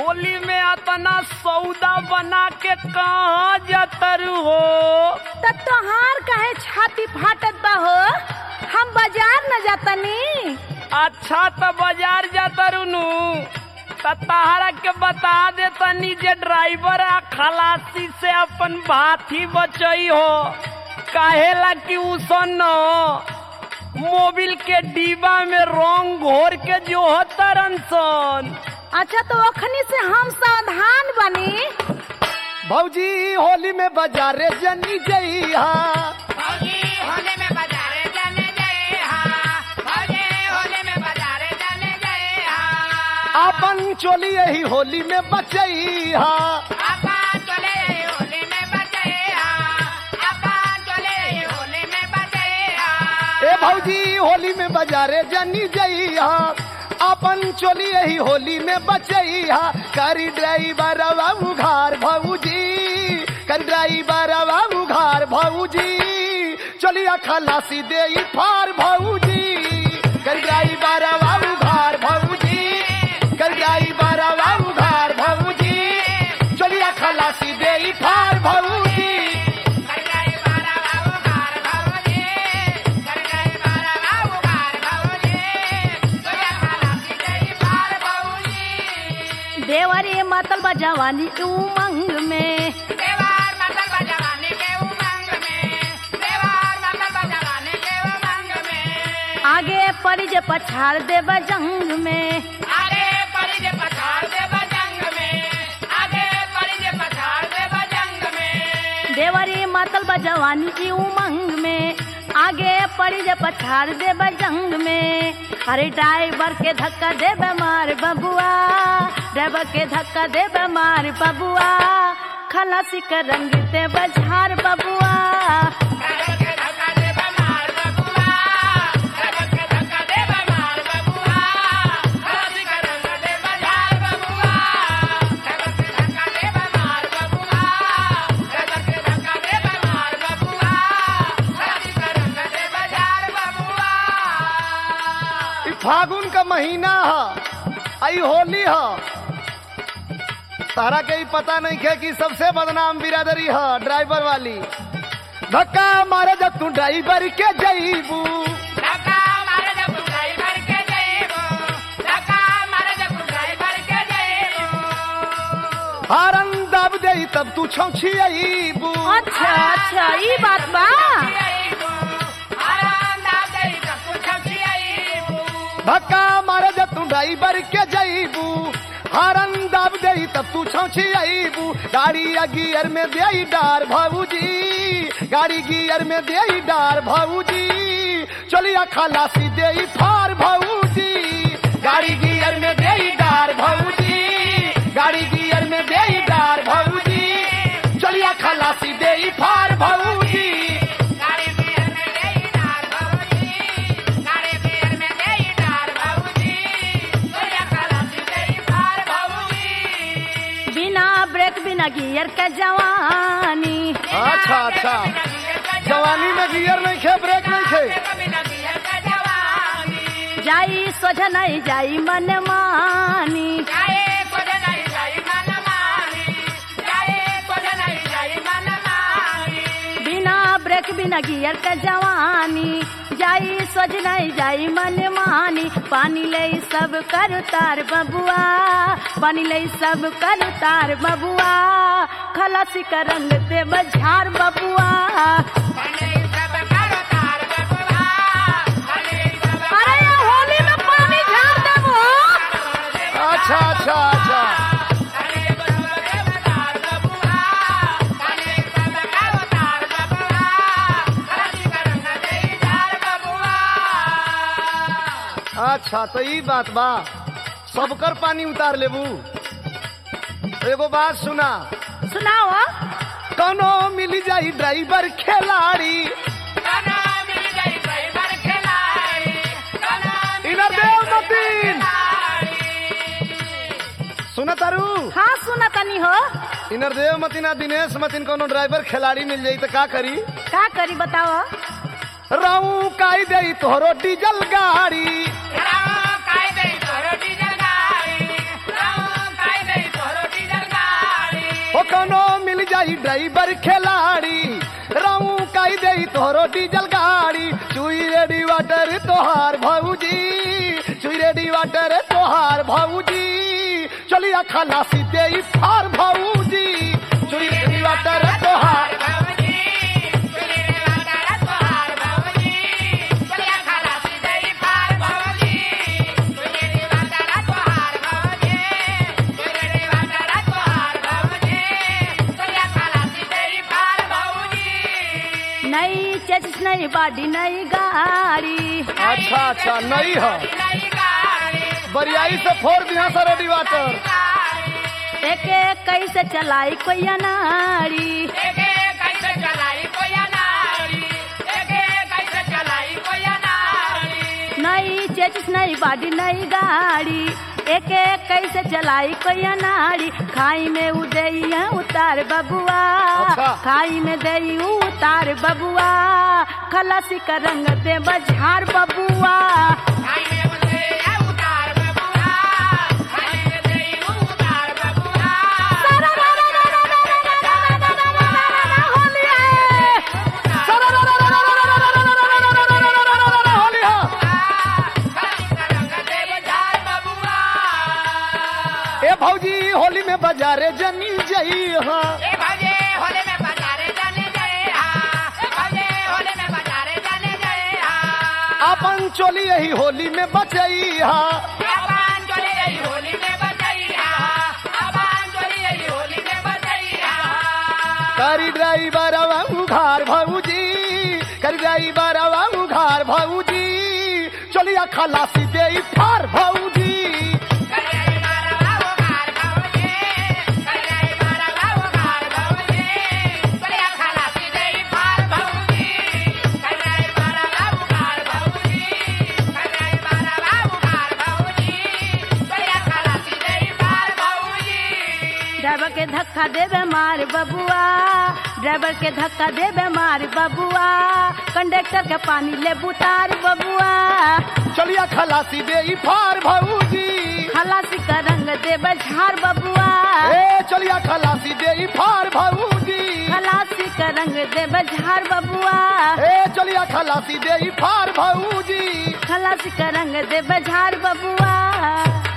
होली में अतना सौदा बना के कहाँ जतर हो त तोहार काहे छाती फाटत बा हो हम बाजार न जातनी अच्छा तो बाजार जातर नु त तहरा के बता दे तनी जे ड्राइवर आ खलासी से अपन भाथी बचई हो काहेला कि उसन मोबिल के डिब्बा में रंग घोर के जो तरन सन अच्छा तो ओखनी से हम सावधान बनी भौजी होली में बाजारे जनी जइहा अपन चोली यही होली में बचइहा ए भौजी होली में बाजारे जनी जइहा अपन चोली यही होली में बचइहा करी ड्राइवर बाबू घर भौजी करी ड्राइवर बाबू घर भौजी चलिया खलासी दे फार भौजी करी ड्राइवर बाबू घर भौजी करी ड्राइवर बाबू घर भौजी चलिया खलासी दे फार भौजी देवरे मतल बा जवानी के उमंग में आगे पड़ी जे पछाड़ दे जंग में देवरी मतल बा जवानी की उमंग में आगे पड़ी जे पछाड़ दे जंग में अरे ड्राइवर के धक्का दे मार बबुआ ड्राइवर के धक्का दे मार बबुआ खलासी का रंग ते बझार बबुआ ई फागुन का महीना ह आई होली ह तारा के ही पता नहीं है कि सबसे बदनाम बिरादरी ह ड्राइवर वाली धक्का मारे जब तू ड्राइवर के जईबू हारन दब दे तब तू छौछी अईबू अच्छा अच्छा ई बात बा धक्का मारे जब तू ड्राइवर के जईबू हारन दब दे तब तू छौछी अईबू गाड़ी या गियर में दे डार भाऊजी गाड़ी गियर में दे डार भाऊजी चलिया खलासी दे फार भाऊजी गाड़ी गियर में दे डार भाऊजी गाड़ी गियर में दे डार भाऊजी चलिया खलासी दे फार भाऊजी बिना ब्रेक बिना गियर के जवानी अच्छा अच्छा जवानी में गियर नहीं खे ब्रेक नहीं खे जाई सोझ नहीं जाई मन मानी बिना ब्रेक बिना गियर के जवानी जाई सोझ नहीं जाई मन मानी पानी ले सब कर तार बबुआ पानी ले सब कर तार बबुआ खलासी का रंग ते बझार बबुआ अरे ये होली में पानी झाड़ देबो अच्छा अच्छा अच्छा अच्छा तो ई बात बा सबकर पानी उतार लेबू एगो बात सुना सुनाओ कनो मिली जाई ड्राइवर खिलाड़ी इधर देव मतीन सुना तारू हाँ सुना तनी हो इनर देव मतीन आ दिनेश मतीन कोनो ड्राइवर खिलाड़ी मिल जाई तो का करी का करी बताओ रहू काई दे तोहरो डीजल गाड़ी ड्राइवर खिलाड़ी रामू काई दे तोहरो डीजल गाड़ी चुई रेडी वाटर तोहार भौजी चुई रेडी वाटर तोहार भौजी चलिया खलासी दे फार भौजी चुई रेडी वाटर तोहार नई चेचिस नई बाडी नई गाड़ी अच्छा अच्छा नहीं है बरियाई से फोड़ दिया सर रेडी वाटर एक एक कैसे चलाई कोई अनाड़ी नई चेचिस नई बाडी नई गाड़ी एक एक कैसे चलाई कोई अनाड़ी खाई में उदई है उतार बबुआ अच्छा। खाई में दई उतार बबुआ खलासी का रंग दे बझार बबुआ ए भौजी होली में बाजारे जनी जई हाँ अपन चोली यही होली में बचई हाँ करी ड्राइवर उघार भौजी करी ड्राइवर उघार भौजी चलिया खलासी दे फार भौजी ड्राइवर के धक्का देवे मार बबुआ ड्राइवर के धक्का देवे मार बबुआ कंडक्टर के पानी ले बुतार बबुआ चलिया खलासी दे फार भौजी खलासी का रंग देवे झार बबुआ ए चलिया खलासी दे फार भौजी खलासी का रंग देवे झार बबुआ ए चलिया खलासी दे फार भौजी खलासी का रंग देवे झार बबुआ